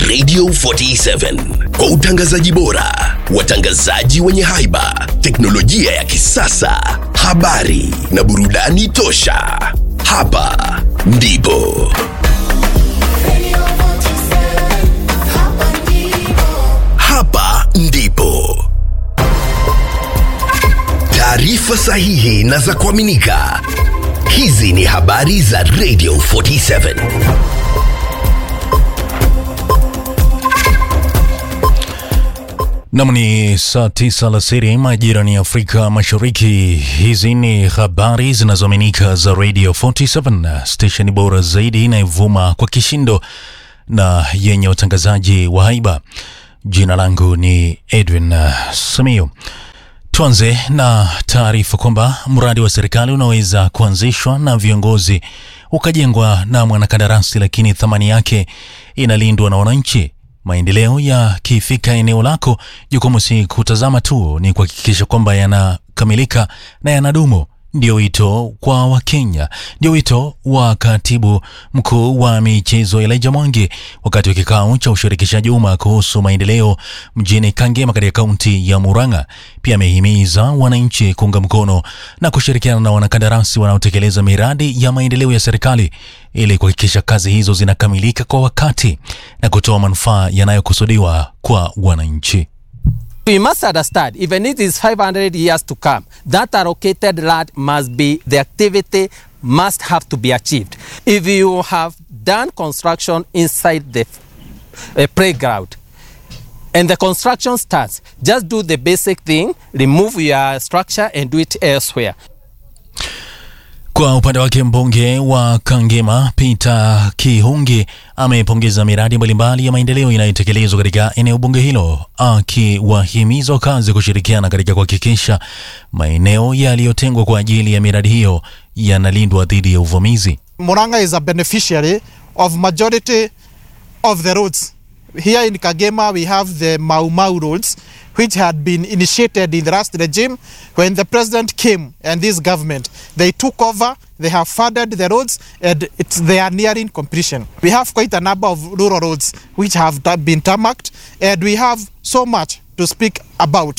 Radio 47 kwa utangazaji bora, watangazaji wenye haiba, teknolojia ya kisasa, habari na burudani tosha. Hapa ndipo hapa ndipo taarifa sahihi na za kuaminika. Hizi ni habari za Radio 47. Nam ni saa tisa alasiri majira ni Afrika Mashariki. Hizi ni habari zinazoaminika za Radio 47, stesheni bora zaidi inayovuma kwa kishindo na yenye watangazaji wa haiba. Jina langu ni Edwin uh, Samiu. Tuanze na taarifa kwamba mradi wa serikali unaweza kuanzishwa na viongozi ukajengwa na mwanakandarasi, lakini thamani yake inalindwa na wananchi. Maendeleo yakifika eneo lako, jukumu si kutazama tu, ni kuhakikisha kwamba yanakamilika na yanadumu. Ndio wito kwa Wakenya, ndio wito wa katibu mkuu wa michezo Elijah Mwangi wakati wa kikao cha ushirikishaji umma kuhusu maendeleo mjini Kangema katika kaunti ya Murang'a. Pia amehimiza wananchi kuunga mkono na kushirikiana na wanakandarasi wanaotekeleza miradi ya maendeleo ya serikali ili kuhakikisha kazi hizo zinakamilika kwa wakati na kutoa manufaa yanayokusudiwa kwa wananchi. We must understand, even if it is 500 years to come, that allocated land must be, the activity must have to be achieved. If you have done construction inside the uh, playground and the construction starts, just do the basic thing, remove your structure and do it elsewhere. Kwa upande wake mbunge wa Kangema Peter Kihungi amepongeza miradi mbalimbali ya maendeleo inayotekelezwa katika eneo bunge hilo, akiwahimiza wakazi kushirikiana katika kuhakikisha maeneo yaliyotengwa kwa ajili ya miradi hiyo yanalindwa dhidi ya uvamizi. Murang'a is a beneficiary of majority of the roads. Here in Kagema, we have the Mau Mau roads, which had been initiated in the last regime. When the president came and this government, they took over, they have funded the roads, and it's, they are nearing completion. We have quite a number of rural roads which have ta- been tarmacked, and we have so much to speak about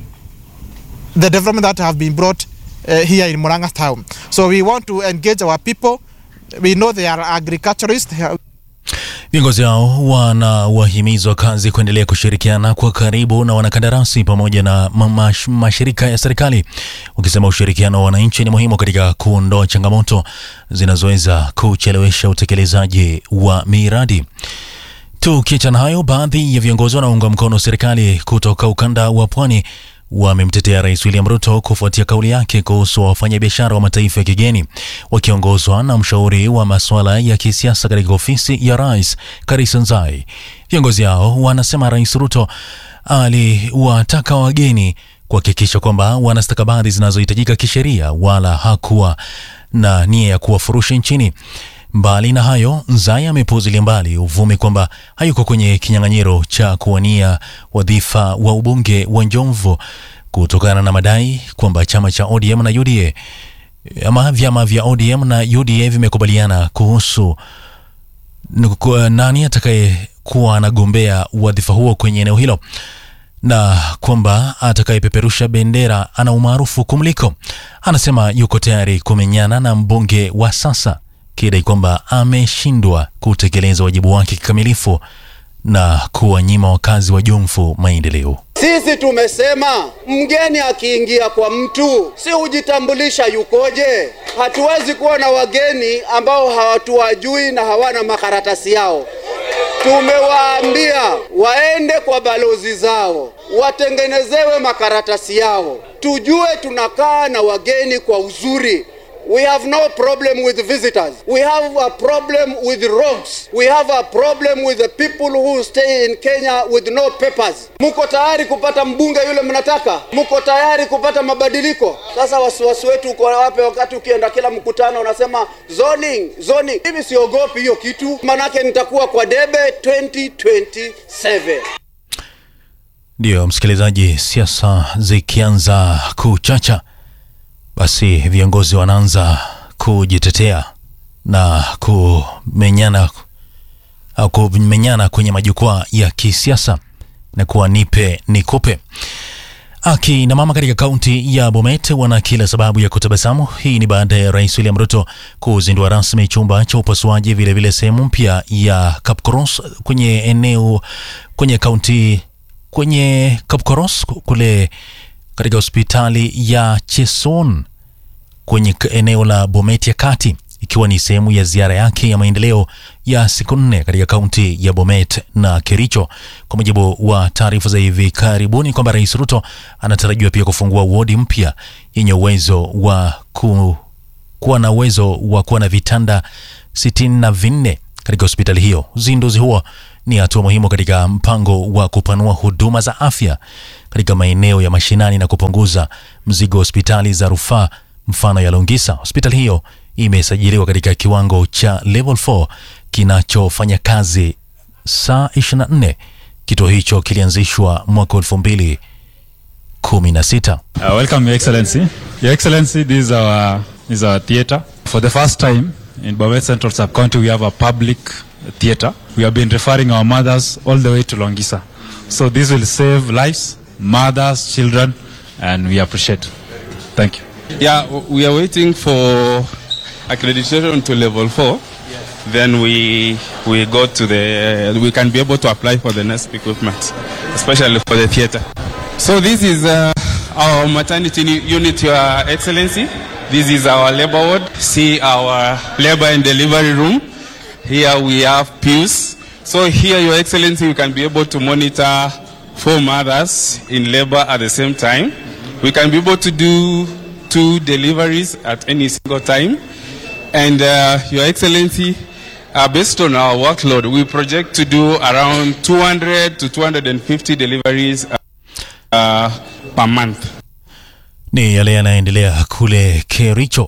the development that have been brought uh, here in Murang'a town. So we want to engage our people. We know they are agriculturists. Viongozi hao wanawahimiza wakazi kuendelea kushirikiana kwa karibu na wanakandarasi pamoja na mash, mashirika ya serikali, wakisema ushirikiano wa wananchi ni muhimu katika kuondoa changamoto zinazoweza kuchelewesha utekelezaji wa miradi. Tukiachana hayo, baadhi ya viongozi wanaounga mkono serikali kutoka ukanda wa pwani wamemtetea Rais William Ruto kufuatia kauli yake kuhusu wafanyabiashara wa mataifa ya kigeni wakiongozwa na mshauri wa masuala ya kisiasa katika ofisi ya rais Karisa Nzai. Viongozi hao wanasema Rais Ruto aliwataka wageni kuhakikisha kwamba wana stakabadhi zinazohitajika kisheria, wala hakuwa na nia ya kuwafurusha nchini. Mbali na hayo, Nzai amepuuzilia mbali uvumi kwamba hayuko kwenye kinyang'anyiro cha kuwania wadhifa wa ubunge wa Njomvu kutokana na madai kwamba chama cha ODM na UDA ama vyama vya ODM na UDA vimekubaliana kuhusu nuku- nani atakayekuwa anagombea wadhifa huo kwenye eneo hilo na kwamba atakayepeperusha bendera ana umaarufu kumliko. Anasema yuko tayari kumenyana na mbunge wa sasa kidai kwamba ameshindwa kutekeleza wajibu wake kikamilifu na kuwanyima wakazi wa Jomvu maendeleo. Sisi tumesema mgeni akiingia kwa mtu si hujitambulisha yukoje. Hatuwezi kuwa na wageni ambao hawatuwajui na hawana makaratasi yao. Tumewaambia waende kwa balozi zao watengenezewe makaratasi yao, tujue tunakaa na wageni kwa uzuri. We have no problem with visitors. We have a problem with rogues. We have a problem with the people who stay in Kenya with no papers. Muko tayari kupata mbunge yule mnataka? Muko tayari kupata mabadiliko? Sasa wasiwasi wetu uko wapi wakati ukienda kila mkutano unasema zoning, zoning. Mimi siogopi hiyo kitu, manake nitakuwa kwa debe 2027. Ndiyo msikilizaji, siasa zikianza kuchacha, basi viongozi wanaanza kujitetea na kumenyana au kumenyana kwenye majukwaa ya kisiasa na kuwa nipe nikupe. Akina mama katika kaunti ya Bomet wana kila sababu ya kutabasamu. Hii ni baada ya Rais William Ruto kuzindua rasmi chumba cha upasuaji, vilevile sehemu mpya ya Kapkoros kwenye eneo kwenye kaunti kwenye Kapkoros kule katika hospitali ya Cheson kwenye k- eneo la Bomet ya kati ikiwa ni sehemu ya ziara yake ya maendeleo ya siku nne katika kaunti ya Bomet na Kericho. Kwa mujibu wa taarifa za hivi karibuni kwamba Rais Ruto anatarajiwa pia kufungua wodi mpya yenye uwezo wa ku, kuwa na uwezo wa kuwa na vitanda sitini na vinne katika hospitali hiyo. Uzinduzi huo ni hatua muhimu katika mpango wa kupanua huduma za afya katika maeneo ya mashinani na kupunguza mzigo wa hospitali za rufaa mfano ya Longisa. Hospitali hiyo imesajiliwa katika kiwango cha level 4 kinachofanya kazi saa 24. Kituo hicho kilianzishwa mwaka 2016. Uh, welcome, Your Excellency. Your Excellency, this is our, this is our theatre. For the first time in Bomet Central Sub-County, we have a public theatre. We have been referring our mothers all the way to Longisa. So this will save lives, mothers, children, and we appreciate. Thank you. Yeah, w- we are waiting for accreditation to level four. Then we we go to the we can be able to apply for the next equipment, especially for the theater. So this is uh, our maternity uni- unit, Your Excellency. This is our labor ward. See our labor and delivery room. Here we have pews. So here, Your Excellency, you can be able to monitor four mothers in labor at the same time. We can be able to do two deliveries at any single time. And uh, Your Excellency, uh, based on our workload, we project to do around 200 to 250 deliveries uh, uh, per month. Ni yale yanayoendelea kule Kericho.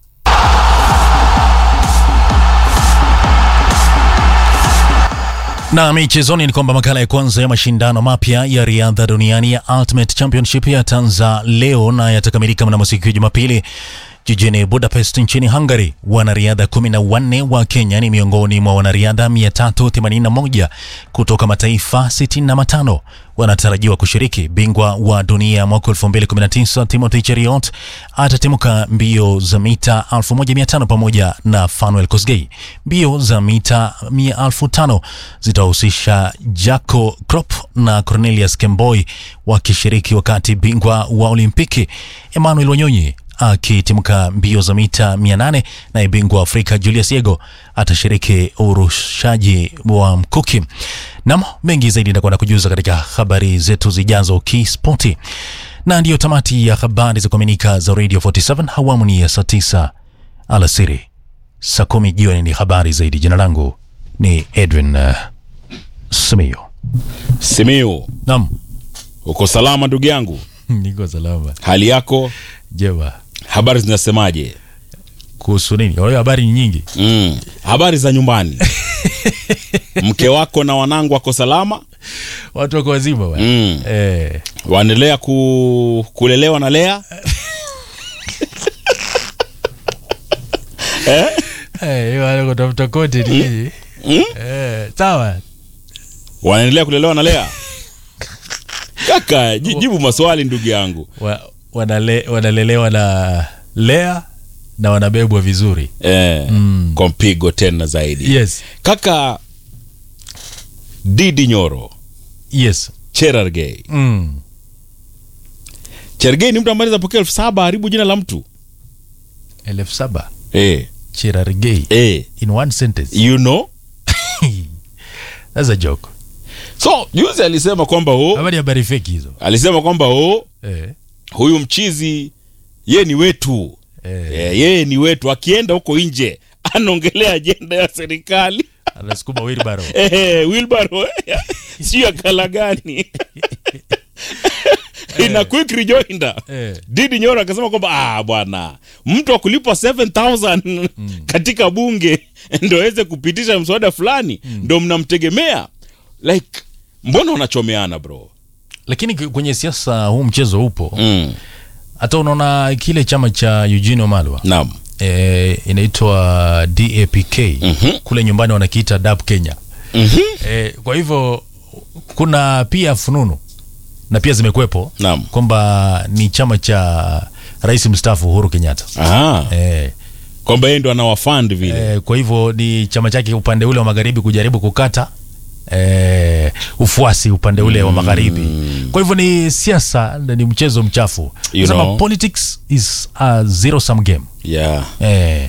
Na michezoni ni kwamba makala ya kwanza ya mashindano mapya ya riadha duniani ya Ultimate Championship yataanza leo na yatakamilika mnamo siku ya Jumapili jijini Budapest nchini Hungary. Wanariadha kumi na wanne wa Kenya ni miongoni mwa wanariadha 381 kutoka mataifa 65 wanatarajiwa kushiriki. Bingwa wa dunia mwaka 2019 Timothy Cheruiyot atatimuka mbio za mita 1500 pamoja na Fanuel Kosgei. Mbio za mita 1500 zitahusisha Jaco Krop na Cornelius Kemboi wakishiriki, wakati bingwa wa Olimpiki Emmanuel Wanyonyi akitimka mbio za mita 800 naye bingwa wa Afrika Julius Yego atashiriki urushaji wa mkuki. Nam mengi zaidi ndakwenda kujuza katika habari zetu zijazo kispoti, na ndiyo tamati ya habari za kuaminika za Radio 47 awamu ni ya saa 9 alasiri, saa kumi jioni ni habari zaidi. Jina langu ni Edwin uh, Simiyo. Simiu, Nam, uko salama ndugu yangu? niko salama. Hali yako, Jema, habari zinasemaje? kuhusu nini? Kwa hiyo habari ni nyingi. Mm, habari za nyumbani mke wako na wanangu wako salama? Watu wako wazima bwana. Mm. Eh, Waendelea ku, kulelewa na Lea? eh, hiyo wale kutafuta kote ni nini? Eh, sawa. Wanaendelea kulelewa na Lea? Kaka, ji- jibu maswali ndugu yangu. Wa, wanale, wanalelewa na Lea na wanabebwa vizuri. Eh, kwa mpigo tena zaidi. Yes. Kaka Didi Nyoro, Yes. Cherargei. Mm. Cherargei ni mtu ambaye anaweza pokea elfu saba haribu jina la mtu. elfu saba Eh, Cherargei eh, in one sentence. you know? That's a joke. So, juzi alisema kwamba oh, Habari habari feki hizo. alisema kwamba oh, Eh. huyu mchizi ye ni wetu Eh. Eh, yeye ni wetu akienda huko nje anaongelea ajenda ya serikali Anasukuma wheelbarrow. Eh, Wilbaro sio ya kala gani ina quick rejoinder Eh. Didi Nyoro akasema kwamba ah, bwana mtu akulipwa 7000 katika bunge ndo aweze kupitisha mswada fulani ndo mnamtegemea like mbona wanachomeana bro Lakini k- kwenye siasa huu mchezo upo. mm. Hata unaona kile chama cha Eugene Wamalwa naam eh, inaitwa DAPK Mhm. kule nyumbani wanakiita DAP Kenya. eh, kwa hivyo kuna pia fununu na pia zimekwepo Naam. kwamba ni chama cha rais mstaafu Uhuru Kenyatta Ah, eh, kwamba yeye ndo anawafund vile eh, kwa hivyo ni chama chake upande ule wa magharibi kujaribu kukata eh, ufuasi upande ule wa magharibi. Kwa hivyo ni siasa na ni mchezo mchafu. You Sema know. politics is a zero sum game. yeah. Eh,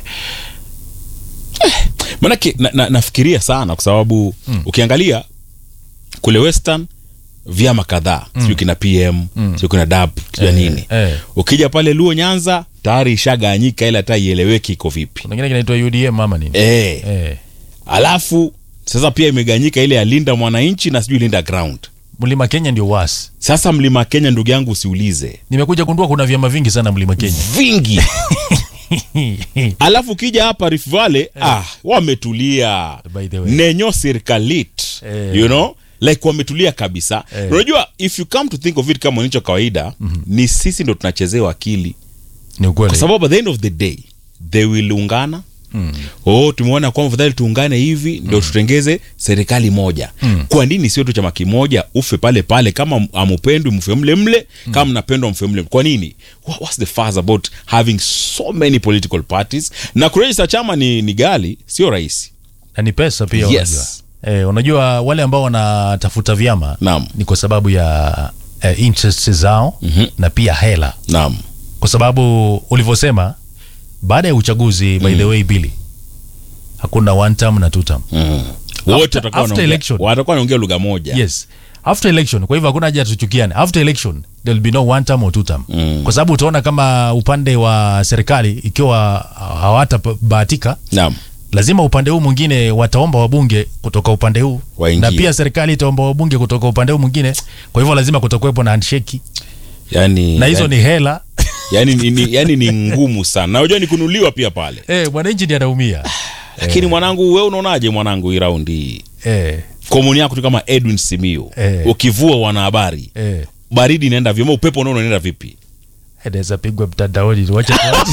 manake na, na, nafikiria sana kwa sababu mm. ukiangalia kule western vyama kadhaa mm. sijui kina pm mm. sijui kina dap sijui Eh, nini eh. ukija pale luo nyanza tayari ishaganyika ila hata ieleweki iko vipi kuna kingine kinaitwa UDM ama nini? eh. Eh, alafu sasa pia imeganyika ile ya linda mwananchi na sijui linda ground Mlima Kenya ndio wasi. sasa mlima kenya ndugu yangu usiulize Nimekuja gundua kuna vyama vingi sana Mlima Kenya. vingi alafu ukija hapa Rift Valley ah, wametulia By the way. nenyo serikalit Eh. you know like wametulia kabisa Eh. unajua if you come to think of it kama nicho kawaida ni sisi ndo tunachezewa akili Ni ukweli. kwa sababu at the end of the day they will ungana oh tumeona kwamba fadhali tuungane hivi ndo tutengeze serikali moja kwa nini sio tu chama kimoja ufe pale pale kama amupendwi mfe mle mle kama mnapendwa mfe mle kwa nini Wha- what's the fuss about having so many political parties na kurejista chama ni, ni gali sio rahisi na ni pesa pia Yes. unajua. Eh, unajua wale ambao wanatafuta vyama Naam. ni kwa sababu ya eh, interest zao Mhm. na pia hela naam kwa sababu ulivyosema baada ya uchaguzi by the way bili hakuna one term na two term mm. wote After- watakuwa after wanaongea- election. watakuwa wanaongea lugha moja yes after election kwa hivyo hakuna haja tuchukiane after election there will be no one term or two term Mm. kwa sababu utaona kama upande wa serikali ikiwa hawatabahatika naam lazima upande huu mwingine wataomba wabunge kutoka upande huu Waingie. na pia serikali itaomba wabunge kutoka upande huu mwingine kwa hivyo lazima kutakuwepo na handshake yani, na hizo yani, ni hela yani, ni, ni, yani ni ngumu sana na unajua ni kunuliwa pia pale eh mwananchi ndiye anaumia lakini mwanangu we unaonaje mwanangu hii raundi hii eh komuni yako tu kama edwin simiu Eh. ukivua wanahabari eh baridi inaenda vyema upepo unaona unaenda vipi inaweza pigwa mtandaoni wacha tuache.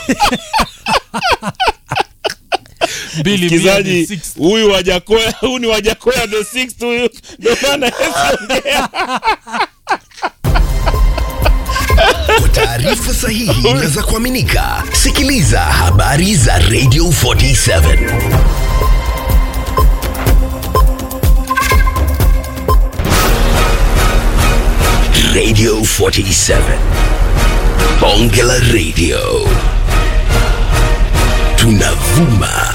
Bili mia msikilizaji ni six. huyu wajakoya huyu ni wajakoya the sixth huyu ndio maana yesiongea Kwa taarifa sahihi na za kuaminika, sikiliza habari za Radio 47 Radio 47 Bonge la Radio tunavuma